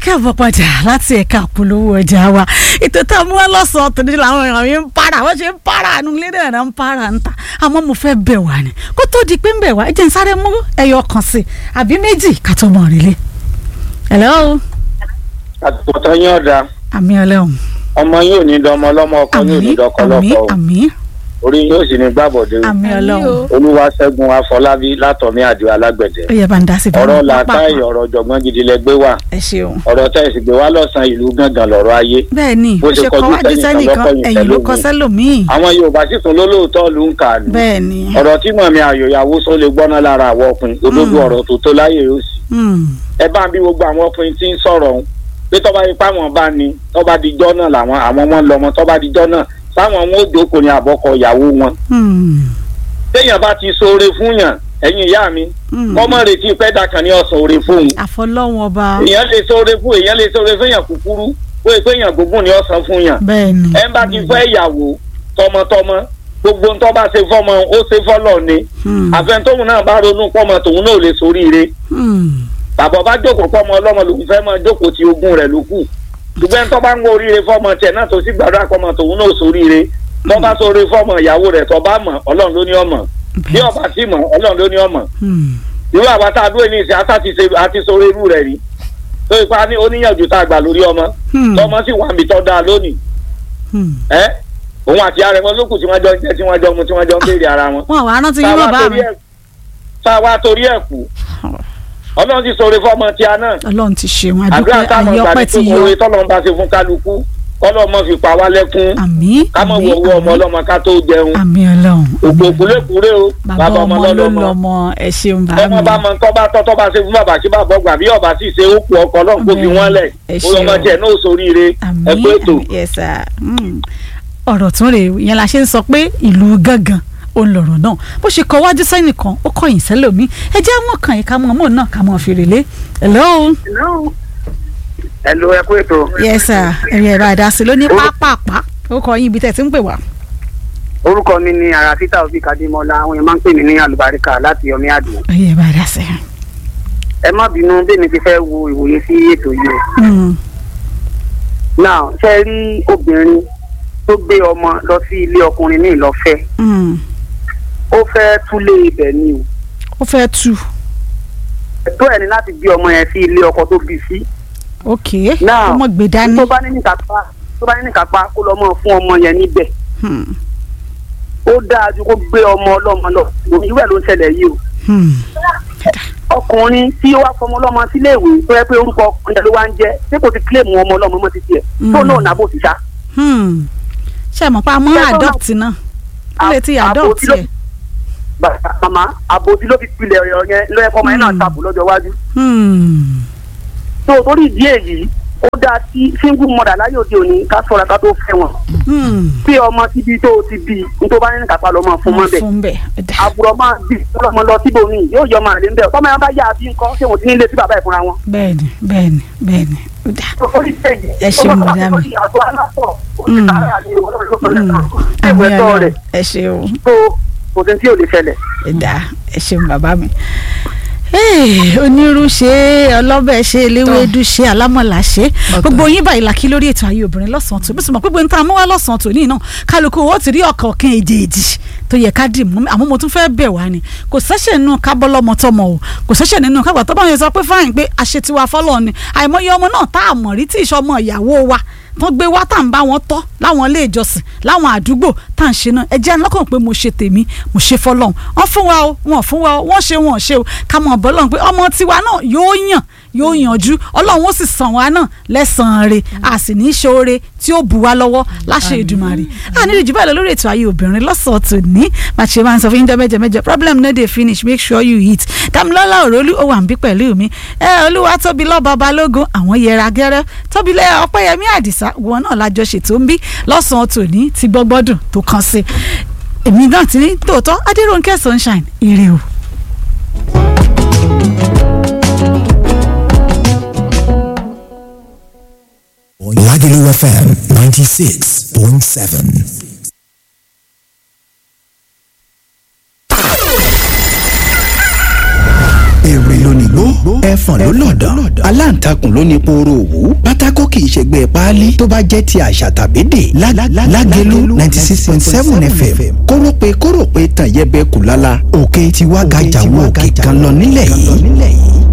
káàbọ̀ padà láti ẹ̀ka àpolówó ọjà wa ètò tá a mú wá lọ́sàn-án tó ní làwọn èèyàn mi ń para wọ́n ṣe ń para àánú ilé náà náà ń para ń ta àmọ́ mo fẹ́ bẹ̀ wá ni kó tó di pé ń bẹ̀ wá ẹ jẹ́ n sáré mú ẹyọ kan sí i àbí méjì ká tó mọ̀ rí lé. hello. àtúntò yín ọ̀dà àmì ọlẹ́hùn. ọmọ yóò ní dọmọ ọlọ́mọ ọkọ yóò ní àmì dọkọ àmì lọ́kọ o àmì orí yóò sì ní gbàbọ̀dé o àmì ọlọ́hùn. olúwaṣẹ́gun afọlábí látọ̀mí àdìo alágbẹ̀dẹ ó yẹ bá ń dá sí i. ọ̀rọ̀ làákàyè ọ̀rọ̀ ọ̀jọ̀gbọ́n gidi lẹ gbé wà ẹ ṣeun. ọ̀rọ̀ tẹ́ ẹ sì gbé wá lọ́sàn-án ìlú gángan lọ́rọ̀ ayé bẹ́ẹ̀ ni Bó ó ṣe ṣe kọ́ kọjú wájú sẹ́nìkan sẹ́nìkan lọ́kọ̀yìn ẹ̀yìn ló kọ sẹ́lòmíì. sẹ́lòmíì. àwọn yorùbá sì tún lólóòótọ́ ló ń kà ní bẹ́ẹ̀ ni. ọ̀rọ̀ tí mọ̀mí àyòyàwó sọ lè gbọ́ná lára àwọn ọkùnrin òdodo ọ̀rọ̀ tó tó láyè yóò sì Hmm. ẹ bá ń bí gbogbo àwọn ọkùnrin tí ń sọ̀rọ̀ ọ̀hún pé tọ́ba ipá wọn bá ní tọ́ba dijọ́ náà làwọn àwọn ọmọ ń lọmọ tọ́ba dijọ́ náà sáwọn wọn ò jókòó ní àbọ̀kọ ìyàwó wọn Hmm. téèyàn bá ti ṣoore fún yàn ẹ̀yin ìyá mi Hmm. kọ́mọ retí pẹ́ẹ́dà kan ní ọ̀sán oore fóun àfọlọ́wọn ọba. èèyàn lè ṣoore fún èèyàn lè ṣoore fún yàn kúkúrú ó yẹ pé yàn gbogbo ní ọ̀sán fún yàn bẹ́ẹ̀ ni. ẹ bá ti fẹ́ ìyàwó tọmọtọmọ gbogbo ń tọ́ bá ṣe fọ́mọ ó ṣe fọ́lọ̀ ni Hmm. àfẹntóhun náà bá ronú pọ́mọ tòun náà ò lè soríire Hmm. bàbá bá jókòó pọ́mọ ọlọ́mọ lòun fẹ́ máa jókòó ti ogún rẹ̀ ló kù ṣùgbọ́n ẹni tó bá ń gbọ́ oríire fọ́mọ tiẹ̀ náà tó sì gbàdúrà pọ́mọ tòun náà ò soríire tó bá sóore fọ́mọ ìyàwó rẹ̀ tó bá mọ̀ ọlọ́run ló ní ọmọ bí ọba sì mọ̀ ọlọ́run ló ní ọmọ Hmm. irú àwa tá a dúró ní ìsìn àtà ti ṣe àti sóore irú rẹ̀ rí tó ipa ní oníyànjú tá a gbà lórí ọmọ Hmm. tọmọ sì wà mí tọ́ da lónìí Hmm. ẹ òun àti ara wọn lókù tí wọ́n jọ ń jẹ tí wọ́n jọ ń mu tí wọ́n jọ ń béèrè ara wọn wọn àwọn arántí yín táwa bàbá torí mi. ẹ̀ táwa torí ẹ̀ kú ọlọ́run ti sóore fọ́mọ tíá náà ọlọ́run ti ṣeun àdúrà àdúpẹ́ táwọn ìgbà àyọpẹ́ tí ti kò yọ. wọlé tọ́lọ́run bá ṣe fún kálukú kọ́lọ́ mọ́ fi pa wá lẹ́kún àmì ká mọ̀ àmì wọ owó ọmọ àmì ọlọ́mọ ká tó jẹun àmì ọlọ́run. òkú òkúlékúré o bàbá ọmọ ló lọ́lọ́mọ lọmọ ẹ ṣeun bá ọmọ mi. bá mọ tọ́ bá tọ́ tọ́ bá ṣe fún bàbá kí bàbá ọgbà bí ọba sì ṣe ó kú ọkọ ọlọ́run kó fi wọ́n lẹ̀ Ẹ ó lọ́mọ ṣeun. tiẹ̀ náà sóríire àmì ẹ pé ètò àmì yes sir. Hmm. ọ̀rọ̀ tún rèé ìyẹn la ṣe ń sọ pé ìlú gángan òun lọ̀rọ̀ náà bó ṣe kọ wájú sẹ́nìkan ó kọ̀yìn sẹ́lòmí ẹ jẹ́ àmọ́ kàn yín ká mọ̀ ọmọ náà ká mọ̀ fèrè lé. hello. ẹ lo ẹ pé ètò yes sir ẹ̀rí ẹ̀rọ àdásí ló ní pápápá ó kọ yín ibi tẹ̀ tí ń pè wá. orúkọ mi ni àràfíta òbí kadimola àwọn èèyàn máa ń pè mí ní àlùbáríkà láti ọmí àdùn ẹ̀rí ẹ̀rọ àdásí. ẹ má bínú bẹ́ẹ̀ni ti fẹ́ wo ìwòye sí ètò yìí o Hmm. náà ṣe rí obìnrin tó gbé ọmọ lọ sí ilé ọkùnrin ní ìlọ́fẹ́ Hmm. ó fẹ́ túlé ibẹ̀ ni o ó fẹ́ tu ẹ̀tọ́ ẹ̀ ní láti gbé ọmọ yẹn sí ilé ọkọ tó bí sí ok Now, ọmọ gbé dání. tó bá ní nìkápá tó bá ní nìkápá kó lọ mọ fún ọmọ yẹn níbẹ̀ Hmm. ó dáa ju kó gbé ọmọ ọlọ́mọ lọ irú ẹ̀ ló ń ṣẹlẹ̀ yìí o Hmm. ọkùnrin tí ó wá fọmọ ọlọ́mọ sílé ìwé tó yẹ pé orúkọ ọkùnrin ló wá ń jẹ́ ṣé kò ti kílèmù ọmọ ọlọ́mọ mọ́ títí ẹ̀ tó Mm. náà nàbò ti sá. Hmm. ṣe mọ̀ pé a mọ́ Ṣé tó adopt náà ó lè ti Àbò adopt tí ló- ẹ̀. bàbá màmá àbòsí ló fi pilẹ̀ ọ̀rọ̀ yẹn ló yẹ kọ́ ọmọ yẹn náà Mm. tàbù lọ́jọ́ iwájú. Hmm. tó o torí ìdí èyí ó dáa sí single mother láyé òde òní ká sọ̀rọ̀ ká tó fẹ́ wọn. Hmm. bí ọmọ síbi tó o ti bí ní tó bá ní kápá lọ́mọ fún mọ́ bẹ́ẹ̀. fún bẹ́ẹ̀ ẹ̀dá. àbúrò máa bí ọlọ́mọ lọ síbòmí yóò yọ ọmọ àlè ń bẹ̀ tọ́mọ yẹn bá yá àbí nǹkan ṣé wọ́n ti ní ilé sí bàbá ẹ̀ fúnra wọn. bẹ́ẹ̀ni bẹ́ẹ̀ni bẹ́ẹ̀ni ẹ̀dá. ẹ ṣeun bọ̀dá mi. Mm. àmì ọlọ́run ẹ ṣeun tó kò sí tí ò lè ṣẹlẹ̀. ẹ̀dá ẹ ṣeun bàbá mi. Hey, onírú ṣe ọlọ́bẹ̀ ṣe eléwédú ṣe alámọ̀lá ṣe gbogbo yín báyìí làkí lórí ètò ayé obìnrin lọ́sàn-án tó bí sọ ma pé gbogbo nǹkan amúwá lọ́sàn-án tó ní náà kálukú owó ti rí ọ̀kọ̀ọ̀kan èjèèjì tó yẹ ká dì mú àmọ́ mo tún fẹ́ bẹ̀ wá ni kò sẹ́sẹ̀ nínú kábọ́lọ́mọ tọmọ o kò sẹ́sẹ̀ nínú kágbà tó bá yẹn sọ pé fáyìn pé àṣetiwa fọlọ́ ni àìmọye ọmọ náà tá a mọ̀ rí tí ìṣọmọ ìyàwó wa tán gbé wá tá à ń bá wọn tọ́ láwọn ilé ìjọsìn láwọn àdúgbò tá à ń ṣe náà ẹ jẹ́ lọ́kàn pé mo ṣe tèmi mo ṣe fọlọ́hún wọ́n fún wa o wọ́n fún wa o wọ́n ṣe wọ́n ṣe o ká mọ̀ bọ́ lọ́hún pé ọmọ tiwa náà yóò yàn yóò yànjú ọlọ́run ó sì sàn wá náà lẹ́sàn-án re a sì ní í ṣoore tí ó bù wá lọ́wọ́ láṣẹ Èdùmàrè a nílò jù báyìí lọ lórí ètò ayé obìnrin lọ́sọ̀ọ́ tó ní màṣẹ máa ń sọ fún yín jẹ́ mẹ́jọ mẹ́jọ problem no dey finish make sure you eat Dámilọ́lá Òrólú ó wà ń bí pẹ̀lú mi ẹ olúwa tóbi lọ́ba balógun àwọn yẹra gẹ́rẹ́ tóbi lẹ́ ọpẹ́yẹmí àdìsá wọn náà lájọ ṣètò ń bí lọ́sàn-án tòní ti gbọ́gbọ́dùn tó kàn sí èmi náà ti ní tòótọ́ adéròǹkẹ́ sunshine ire o. Lagelu FM 96.7. èrè lónìí gbó ẹ ẹ̀fọ̀n ló lọ̀dọ̀ aláǹtakùn ló ní pooro òwú pátákó kì í ṣègbè páálí tó bá jẹ́ ti àṣà tàbí dè lágẹ̀lú ninety six point seven fm kórópè kórópè tàn yẹbẹ kù lálá òkè tiwa gàjà wo òkè kan lọ nílẹ̀ yìí.